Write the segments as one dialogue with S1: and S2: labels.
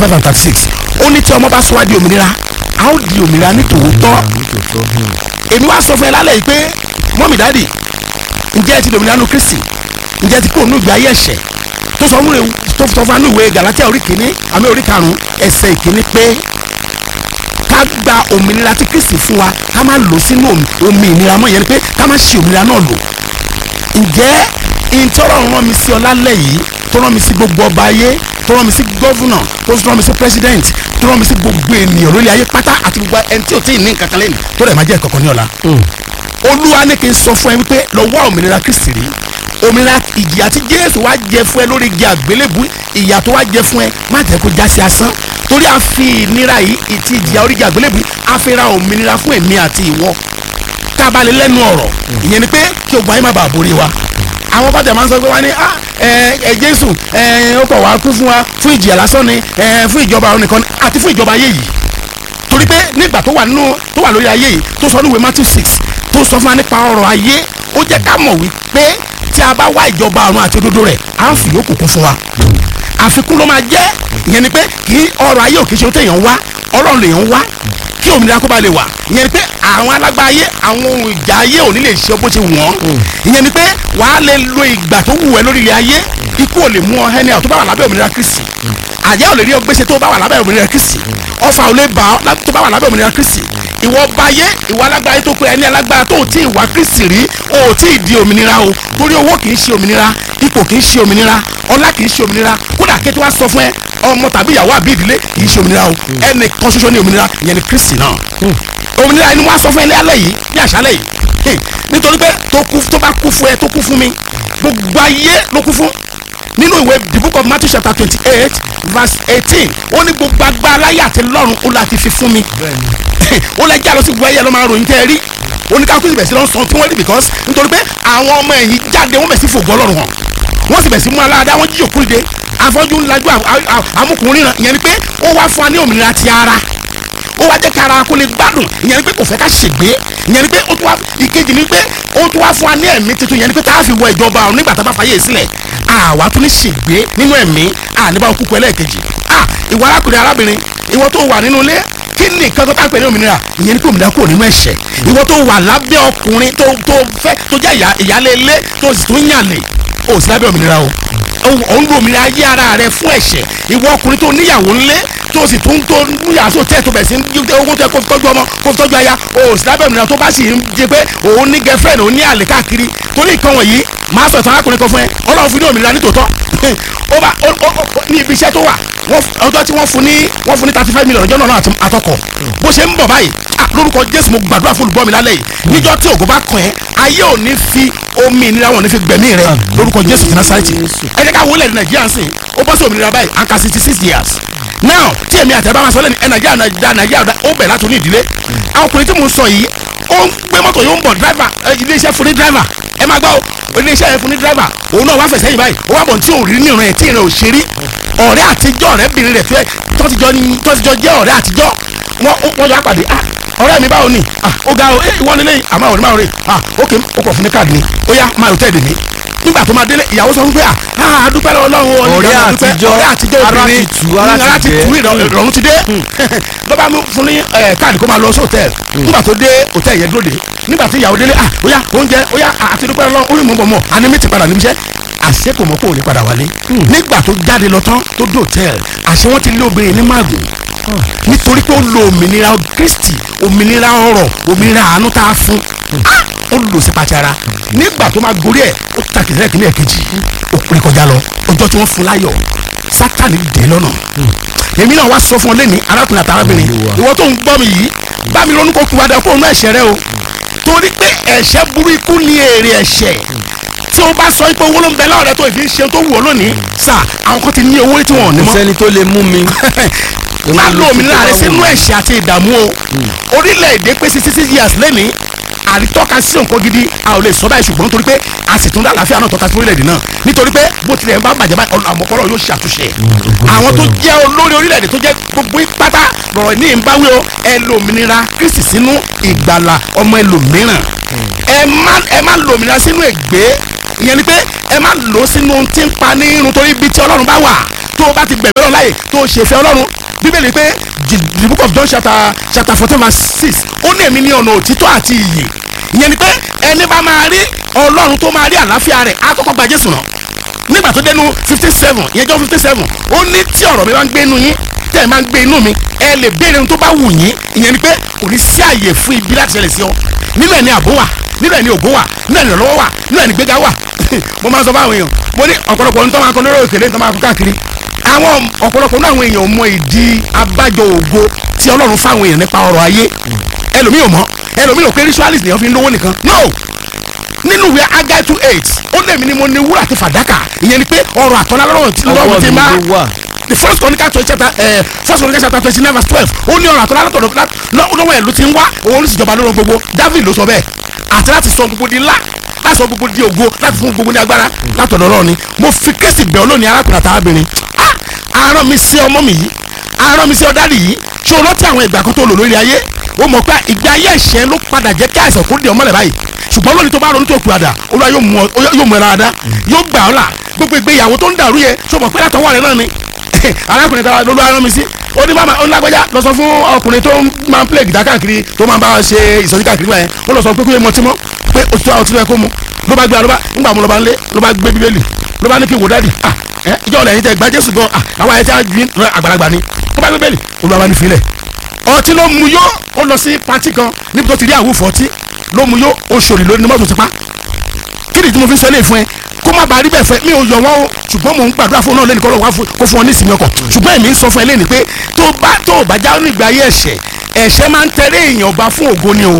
S1: five and thirty six ó ní tí ọmọ bá sọ wá di òmìnira a ó di òmìnira ní tòótọ́ èmi wá sọ fún ẹ lálẹ́ yìí pé mọ́mì dáàdì ǹjẹ́ ẹ ti dòmìnira nu kristi ǹjẹ́ ẹ ti kúrò nínú ìgbé ayé ẹ̀ṣẹ̀ tó sọ fún tó sọ fún ìwé galatia orí kìíní àmì orí karùn-ún ẹsẹ̀ ìkíní pé ká gba òmìnira tí kristi fún wa ká má lò sínú omi ìnira mọ́ ìyẹn ni pé ká má ṣe òmìnira náà lò ǹjẹ́ ìtọ́rọ̀ rán mi sí ọ lálẹ́ yìí tó rán mi sí gbogbo ọba ayé tó rán mi sí gọ́vùnà tó rán mi sí president tó rán mi sí gbogbo ènìyàn lórí ayé pátá àti gbogbo ẹni tí ò tí ì ní nǹkan kan lẹ́nu tó rẹ̀ máa jẹ́ ìkọ̀kọ̀ ní ọ̀la. olúwa ní kí n sọ fún ẹ wípé lọ wá òmìnira kristi rí òmìnira ìjìyà tí jésù wá jẹ fún ẹ lórí igi àgbélébù ìyà tó wá jẹ fún ẹ má jẹ́ kó já sí asán torí a fi ìnira yìí ìtì ìjìyà orí igi àgbélébù a fi ra òmìnira fún èmi àti ìwọ tá a bá lè lẹ́nu ọ̀rọ̀ ìyẹn ni pé kí ogun ayé má bàa borí wa àwọn bàtà máa ń sọ pé wá ní ẹ jésù ó kọ̀ wá kú fún wa fún ìjìyà lásán ni fún ìjọba ọ̀run nìkan àti fún ìjọba ayé yìí torí pé nígbà tó wà nínú tó wà lórí ayé yìí tó sọ níwèé matthew six tó sọ fún wa nípa ọrọ̀ ayé ó jẹ́ ká mọ̀ wípé tí a bá wá ìjọba ọ̀run àti òdodo rẹ̀ á fi yòókù kún fún wa àfikún ló máa jẹ́ ìyẹn ni pé kì í ọrọ̀ ayé ò kì í ṣe ohun téèyàn wá ọlọ́run lèèyàn wá kí òmìnira kó ba lè wà ìyẹn ni pé àwọn alágbá ayé àwọn ohun ìjà ayé ò ní lè ṣe bó ṣe wọ́n ìyẹn ni pé wàá lè lo ìgbà tó wù ẹ́ lórí ilẹ̀ ayé ikú ò lè mú ọ ẹni àwọn tó bá wà lábẹ́ òmìnira kristi àjẹ́ ò lè rí ọgbẹ́sẹ̀ tó bá wà lábẹ́ òmìnira kristi ọfà ò lè bà ọ́ tó bá wà lábẹ́ òmìnira kristi ìwọ ọba ayé ìwọ alágbá ayé tó pé ẹni alágbára tó ò tí ì wá kristi rí o ò tí ì di òmìnira o torí owó kì í ṣe òmìnira ipò kì í ṣe òmìnira ọlá kì í ṣe òmìnira kódà kí tí wàá sọ fún ẹ ọmọ tàbí ìyàwó àbí ìdílé kì í ṣe òmìnira o ẹnì kan ṣoṣo ní òmìnira ìyẹn ni kristi náà òmìnira ẹni wàá sọ fún ẹ ní alẹ́ yìí ní àṣálẹ́ yìí nítorí pé tó kú tó bá kú fún ẹ tó kú fún mi gbogbo ayé ló kú fún nínú ìwé the book of matthew chapter twenty eight verse eighteen ó ní gbogbo agbára láyé àti lọ́run ó láti fi fún mi ó lè jà lọ sí gbẹ́yẹ ló máa ròyìn tẹ́ ẹ rí oníkàkú sì bẹ̀ sí lọ́n sọ tí wọ́n rí because nítorí pé àwọn ọmọ ẹ̀yìn jáde wọ́n bẹ̀ sí fògbọ́ ọlọ́run hàn wọ́n sì bẹ̀ sí mú aláàdá wọ́n jíjò kúrìdé afọ́jú ńlájú amúkùnrin náà ìyẹn ni pé ó wá fún wa ní òmìnira ti ara ó wá jẹ́ kí ara kó lè gbádùn ìyẹn ni pé kò fẹ́ ká ṣègbé ìyẹn ni pé ó tún wá ìkejì ni pé ó tún wá fún wa ní ẹ̀mí tuntun ìyẹn ni pé tá a fi wọ ìjọba ọ̀run nígbà tá a bá fàyè sílẹ̀ àwa tún ní ṣègbé nínú ẹ̀mí àníbá òkúkú ẹlẹ́ẹ̀kejì à ìwọ arákùnrin arábìnrin ìwọ tó wà nínú ilé kí ni nǹkan tó tá a pè ní òmìnira ìyẹn ni pé òmìnira kúrò nínú ẹ̀ṣẹ̀ ìwọ tó wà lábẹ́ ọkùnrin tó tó fẹ́ tó jẹ́ ìyálé ilé tó sì tún yàn lè o sì lábẹ́ òmìnira o òun lo òmìnira ayé ara rẹ fún ẹ̀ṣẹ̀ ìwọ ọkùnrin tó níyàwó ńlé tó sì tún tó níyàwó tó tẹ̀ tó bẹ̀ sí owó tó yẹ kó fi tọ́jú ọmọ kó fi tọ́jú aya o sì lábẹ́ òmìnira tó bá sì ń jẹ pé òun ní girlfriend òun ní àlè káàkiri torí nǹkan wọ̀nyí máa sọ ìtàn arákùnrin kan fún ẹ ọlọ́run fún ní òmìnira nítòótọ́ ó bá ní ibi iṣẹ́ tó wà ọjọ́ tí wọ́n fún ní wọ́n fún ní thirty five million ọjọ́ náà àtọkọ̀ bó ṣe ń bọ̀ báyìí lórúkọ jésù mo gbàdúrà fún olùgbọ́ mi lálẹ́ yìí níjọ́ tí ògo bá kàn ẹ́ ayé ò ní fi omi ìnira wọn ò ní fi gbẹ̀mí rẹ lórúkọ jésù ti násàrẹ́tì ẹ jẹ́ ká wọlé ní nàìjíríà sìn ó bọ́ sí òmìnira báyìí and sixty six years now tí èmi àti ẹ bá máa sọ lẹ́nu ẹ nàìjíríà nàìjíríà nàìjíríà ó bẹ̀ láti ní ìdílé àwọn ọkùnrin tí mo sọ yìí ó ń gbé mọ́tò yóò ń bọ̀ driver ilé iṣẹ́ fún ní driver ẹ máa gbọ́ ilé iṣẹ́ fún ní driver òun náà wá fẹsẹ̀ yìí báyìí ó wá bọ̀ tí ò rí ní ìran ẹ̀ tí ìran ò ṣe rí ọ̀rẹ́ àtijọ́ ọ̀rẹ́bìnrin rẹ̀ fẹ́ tọ́tijọ́ jẹ́ ọ̀rẹ́ àtijọ́ wọ́n jọ àpàdé ah ọ̀rẹ́ mi báwo ni ah ó ga o ẹ ìwọ nílé àmọ́ àwọn onímọ̀ rẹ̀ ah ok ó kọ̀ fún mi káàdì ni ó yá máa tẹ̀ dè mí nígbà tó máa délé ìyàwó sọ wípé ah adúpẹ́ lọ́wọ́ Ọlọ́run
S2: ọ̀rẹ́ àtijọ́
S1: ọ̀rẹ́ àtijọ́
S2: ara
S1: obìnrin
S2: ti tù ara ti
S1: tù
S2: jẹ́
S1: ìrọ̀rùn ti dé ló bá mú fún ní káàdì kó máa lọ sí hòtẹ́ẹ̀lì nígbà tó dé hòtẹ́ẹ̀lì yẹn dúró dé nígbà tí ìyàwó délé ah ó yá oúnjẹ ó yá àti dúpẹ́ lọ́wọ́ ó ní mọ̀ mọ̀ mọ̀ àní mi ti padà níbi iṣẹ́ àṣẹ kò mọ̀ kó o lè padà wálé nígbà tó jáde lọ tán tó dé hòtẹ́ẹ̀lì àṣẹ wọn ti lé obìnrin ní máàgùn nítorí pé ó lo òmìnira Kristi òmìnira ọrọ̀ òmìnira àánú tá a fún Ah! ó lò sí pàtàrà nígbà tó máa gorí ẹ̀ ó tàkì lẹ́ẹ̀kì ní ẹ̀kejì ó pè kọjá lọ ọjọ́ tí wọ́n fún láyọ̀ Sátánì dé lọ́nà èmi náà wá sọ fún ọ lẹ́ni arákùnrin àtàrábìnrin ìwọ tó ń gbọ́ mi yìí bá mi ronú kó kú padà kó nú ẹ̀ṣẹ̀ rẹ o torí pé ẹ̀ṣẹ̀ burú ikú ni èrè ẹ̀ṣẹ̀ tí o bá sọ pé owó ló ń bẹ láwọn rẹ tó ìfi ń ṣe tó wù ọ lónìí sà àwọn kan ti ní owó tí wọn ò ní
S2: kò
S1: mọ́
S2: sẹ́ni tó lè mú mi.
S1: má lo òmìnira rẹ sínú ẹ̀ṣẹ̀ àti ìdààmú o orílẹ̀-èdè pé sixty six years lẹ́ni àrítọ́ka sí nǹkan gidi a ò lè sọ báyìí ṣùgbọ́n nítorí pé a sì tún dá àlàáfíà náà tọ́ka sí orílẹ̀-èdè náà nítorí pé bó tilẹ̀ ń bá bàjẹ́ báyìí ọ̀nà àmọ́kọ́rọ̀ yóò ṣàtúnṣe àwọn tó jẹ́ olórí orílẹ̀-èdè tó jẹ́ gbogbo pátá rọ̀rọ̀ ní ìbáwí o ẹ lo òmìnira Kristi sínú ìgbàlà ọmọ ẹlòmíràn ẹ má ẹ má lo òmìnira sínú ègbé ìyẹn ni pé ẹ má lò ó sínú ohun tí ń pa ní irun torí ibi tí ọlọ́run bá wà tó o bá ti gbẹ̀gbẹ́ lọ́la yìí tó o ṣe fẹ́ ọlọ́run bíbélì pé the the book of John chapter chapter fourteen verse six ó ní èmi ní ọ̀nà òtítọ́ àti ìyè ìyẹn ni pé ẹni bá máa rí ọlọ́run tó máa rí àlàáfíà rẹ̀ á kọ́kọ́ gba Jésù náà nígbà tó dénú fifty seven ìyẹn John fifty seven ó ní tí ọ̀rọ̀ mi bá ń gbé inú yín tẹ́ ẹ máa ń gbé inú mi ẹ lè béèrè ohun tó bá wù yín ìyẹn ni pé kò ní sí àyè fún ibi láti ṣẹlẹ̀ sí ọ nínú ẹ̀ ní àbó wà nínú ẹ̀ ní ògo wà nínú ẹ̀ ní ìrànlọ́wọ́ wà nínú ẹ̀ ní gbéga wà mo máa ń sọ fáwọn èèyàn mo ní ọ̀pọ̀lọpọ̀ ohun tó máa ń kọ lórí òkèlè tó máa kọ káàkiri àwọn ọ̀pọ̀lọpọ̀ nínú àwọn èèyàn mọ ìdí abájọ ògo tí Ọlọ́run fáwọn èèyàn nípa ọrọ̀ ayé ẹlòmíì ò mọ̀ ẹlòmíì ò pé ritualist nìyẹn fi ń lówó nìkan no nínú ìwé Agai two eight ó lè mi ni mo ní wúrà àti fàdákà ìyẹn ni pé ọrọ̀ àtọ́lá lọ́rùn tí lọ́rùn
S2: ọwọ́
S1: ti
S2: mi
S1: máa
S2: ló wà
S1: the first chronicle twenty chapter ẹ first chronicle chapter twenty nine verse twelve ó ní ọ̀rọ̀ àtọ́lá látọ̀dọ̀ lá- lọ́- lọ́wọ́ ẹ̀ ló ti ń wá òun sì jọba lórí gbogbo David ló sọ bẹ́ẹ̀ àti láti sọ gbogbo di ńlá láti sọ gbogbo di ògo láti fún gbogbo ní agbára látọ̀dọ̀ Ọlọ́run ni mo fi Kristi bẹ̀ ọ́ lónìí arákùnrin àtàrábìnrin ah arán mi sí ọmọ mi yìí arán mi sí ọ̀dàlì yìí ṣé o rántí àwọn ìgbà kan tó lò lórí ayé o mọ̀ pé ìgbé ayé ẹ̀ṣẹ̀ ló padà jẹ́ kí àìsàn kó di ọmọlẹ̀ báyìí ṣùgbọ́n lónìí tó bá ronú tó kú àdá Olúwa yóò mú ọ yóò mú ẹ lára dá yóò gbà ọ́ là gbogbo ìgbéyàwó tó ń dàrú yẹ ṣé o mọ̀ pé látọwọ́ rẹ náà ni arákùnrin kan ló ló arán mi sí ó ní bàbá onílágbájá lọ sọ fún ọkùnrin tó máa ń play guitar káàkiri tó máa ń bá wa ṣe ìsọjí káàkiri báyẹn ó lọ sọ pé kó yẹ mọtí mọ pé òtítọ́ àwọn tí wọ́n kó mu ló bá gbé àlọ́ bá ńgbà mu ló bá ń lé ló bá gbé bíbélì ló bá ní kí wò dáàdì ah ẹ ìjọ ọ̀lẹ̀ yìí tẹ gba Jésù gan ah àwọn ayẹyẹ tí a gbin àgbàlagbà ni ó bá gbé bíbélì olúwa bá ní filẹ̀ ọtí ló mu yó ó lọ sí pati kan níbi tó ti rí àwùfọ̀ ọtí ló mu yó ó ṣòrì lórí ní mọ́tò ti pa kí ni tí mo fi sọ eléyìí fún ẹ kó má bàa rí bẹ́ẹ̀ fẹ́ mi ò yọ wọ́n o ṣùgbọ́n mò ń gbàdúrà fún un náà lẹ́nu kọ́ lọ́wọ́ wá fún- kó fún ọ ní ìsinmi ọkọ̀ ṣùgbọ́n èmi ń sọ fún ẹ lẹ́nu pé tó bá tó ò bá já ní ìgbà ayé ẹ̀ṣẹ̀ ẹ̀ṣẹ̀ máa ń tẹ̀lé èèyàn ọba fún ògo ni o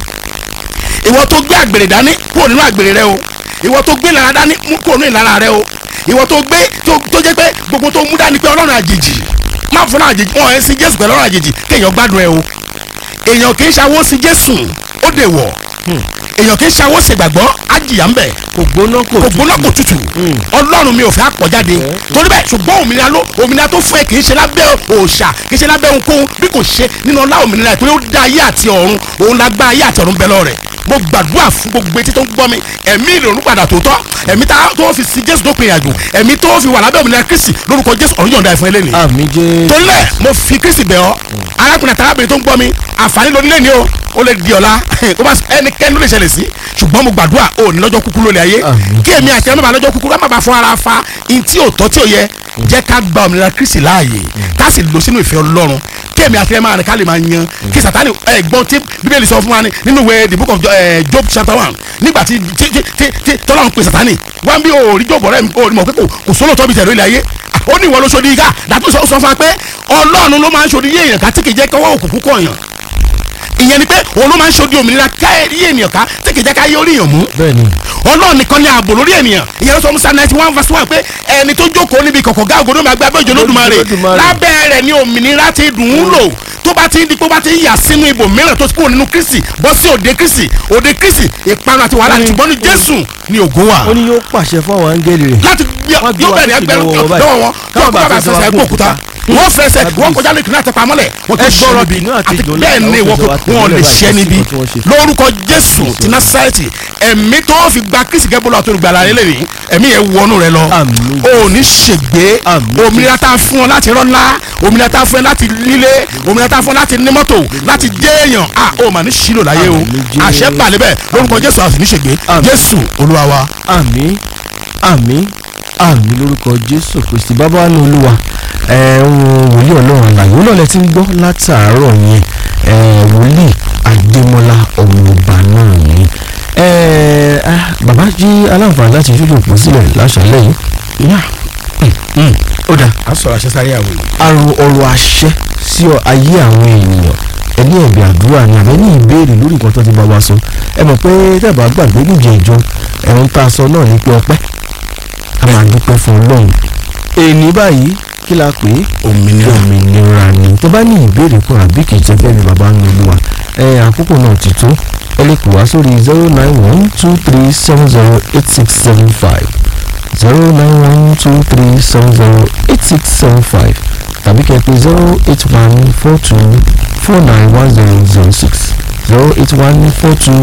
S1: ìwọ tó gbé àgbèrè dání kúrò nínú àgbèrè rẹ o ìwọ tó gbé lára dání mú kúrò nínú ìlara rẹ o ìwọ tó gbé tó tó jẹ́ pé gbogbo tó mú dání pé ọlọ́run àjèjì má fún àjèjì wọn ẹ̀ sí jésù pẹ̀lú ọlọ́run àjèjì kéèyàn gbádùn ẹ o èèyàn kì í ṣàwó sí jésù ó dè wọ̀ èèyàn kì í ṣàwó sí ìgbàgbọ́ á jìyà ń bẹ̀
S2: kò gbóná kò
S1: kò gbóná kò tutù ọlọ́run mi ò fẹ́ àpọ̀jáde torí bẹ́ẹ̀ ṣùgbọ́n òmìnira ló òmìnira tó fún ẹ kì í ṣe lábẹ́ òòṣà kì í ṣe lábẹ́ ohunkóhun bí kò ṣe nínú ọlá òmìnira ìpínlẹ̀ ó dá ayé àti ọ̀run òun la gbá ayé àti ọ̀run bẹ́ lọ́rẹ̀ mo gbàdúrà fún gbogbo etí tó ń gbọ́ mi ẹ̀mí ìrònú padà tòótọ́ ẹ̀mí tá- tó fi sí jésù dópin ìrìnàjò ẹ̀mí tó fi wà lábẹ́ òmìnira kristi lórúkọ jésù ọ̀run yọ̀ǹda ẹ̀fọn eléyìí
S2: àmì jẹ́
S1: torí náà mo fi kristi bẹ̀ ọ́ arákùnrin àti arábìnrin tó ń gbọ́ mi àǹfààní lórí lẹ́ni o ó lè di ọ̀la kó bá ẹnikẹ́ni ló lè ṣẹlẹ̀ sí ṣùgbọ́n mo gbàdúrà ó ní lọ́jọ́ kúkú lórí ayé
S2: Àmín.
S1: kí èmi àti ẹnu bá lọ́jọ́ kúkú ká má bàa fún ara fa in tí ò tọ́ tí ò yẹ jẹ́ ká gba òmìnira kristi láàyè ká sì lọ sínú ìfẹ́ ọlọ́run kí èmi àti ẹ máa rìn ká lè máa yan kí sàtánì ẹ̀gbọ́n tí bíbélì sọ fún wa ní nínú ìwé the book of Jo- eh, job chapter one nígbà tí tí tí tí tí tọ́lọ́run pe sàtánì wá bí òòrí jọ̀bọ̀ rẹ̀ òòrí mọ̀ pé kò kò sólò tọ́bi tẹ̀lé ilé ayé ó ní ìwọ ló ṣòdì ká dàtú sọ sọ fún wa pé ọlọ́run ló máa ń ṣòdì yé èèyàn ká tí kì í jẹ́ kọ́wọ́ òkùnkùn kọ̀ọ̀yàn ìyẹn ni pé òun ló máa ń ṣòdì òmìnira ká yé ènìyàn ká tí kì í jẹ́ ká yé orí èèyàn mú
S2: bẹ́ẹ̀ ni
S1: ọlọ́run nìkan ni ààbò lórí ènìyàn ìyẹn ló sọ musa ninety one verse one pé ẹni tó jókòó níbi kọ̀kọ̀ gá ògòdó máa gbé abẹ́ òjò lódùmarè
S2: Olódùmarè.
S1: lábẹ́ rẹ̀ ni òmìnira ti dùn ún lò tó bá ti ń di pé ó bá ti ń yà sínú ibò mìíràn tó ti kúrò nínú kristi bọ́ sí òde kristi òde kristi ìparun àti wàhálà ṣùgbọ́n ní jésù ni ògo wà
S2: ó ní yóò pàṣẹ fún àwọn áńgẹ́lì rẹ̀
S1: láti
S2: Wọ́n gbé
S1: yóò
S2: wa
S1: bẹ̀rẹ̀
S2: sókè
S1: ẹgbẹ̀rún
S2: lọ́wọ́ wọn báyìí.
S1: lọ́wọ́ wọn
S2: Káwọn
S1: káwọn bá
S2: bá
S1: fẹsẹ̀
S2: fẹsẹ̀
S1: ẹgbẹ́
S2: wá
S1: òkúta
S2: òkúta.
S1: wọ́n fẹsẹ̀
S2: Kábíyèsí.
S1: wọ́n kọjá lẹ́kìnnà àtẹ̀pá mọ́lẹ̀ wọ́n
S2: Ẹ
S1: ti
S2: gbọ́rọ̀
S1: ṣe
S2: bínú àti
S1: àti
S2: ìdólẹ̀
S1: bẹ́ẹ̀ ni
S2: àwọn
S1: wọ́n
S2: fẹsẹ̀ wá
S1: wọn lè
S2: tẹ̀lé
S1: ṣẹ́
S2: báyìí
S1: níbi
S2: sí nǹkan tí wọ́n ṣe.
S1: lórúkọ jésù ti násárẹ́tì ẹ̀mí tó fi gba kristi gẹ́gbọ́lọ́ àti olùgbàlà rẹ lẹ́yìn ẹ̀mí yẹn wọnú rẹ lọ
S2: Àmín.
S1: o ò ní ṣègbé
S2: Àmín.
S1: òmìnira tá a fún ọ láti rọ́lá òmìnira tá a fún ẹ láti nílé òmìnira tá a fún ọ láti ní mọ́tò láti jẹ́ èèyàn a ò mà ní ṣílò láyé o
S2: Àmín, Jésù.
S1: àṣẹ balẹ̀ bẹ́ẹ̀ lórúkọ jésù àti ní ṣègbé
S2: Àmín.
S1: jésù olúwa wa.
S2: àmì àmì àmì lórúkọ jésù kristi bàbá wa ní olúwa ẹ ń wòlíì ọlọ́run àlàyé ó lọ́lẹ̀ tí ń gbọ́ látàárọ̀ yẹn ẹ wòlíì adémọlá ọmọọba náà ni ẹ ah, bàbá jí aláǹfààní láti yúlò òpó sílẹ̀ láṣálẹ̀ yìí yá mm, mm, ó dáa
S1: a sọ̀rọ̀ àṣẹ sáré àwọn èèyàn.
S2: àrùn ọ̀rọ̀ àṣẹ sí ọ- ayé àwọn ènìyàn ẹni ẹ̀bẹ̀ àdúrà ni àbẹ́ ní ìbéèrè lórí nǹkan tó ti bá wa sọ ẹ mọ̀ pé tẹ́ẹ̀bà gbàgbé níjẹ̀ ìjọ ẹ̀rùn tá a sọ náà ní pé ọpẹ́ a máa dúpẹ́ fún ọlọ́run èní báyìí kí la pè é
S1: òmìnira
S2: òmìnira ni tó bá ní ìbéèrè kan àbí kì í ṣe fẹ́ẹ́ ni bàbá ń lu wa ẹ àkókò náà ti tó ẹ lè pè wá sórí zero nine one two three seven zero eight six seven five zero nine one two three seven zero eight six seven five tàbí kẹ́ pè zero eight one four two four nine one zero zero six zero eight one four two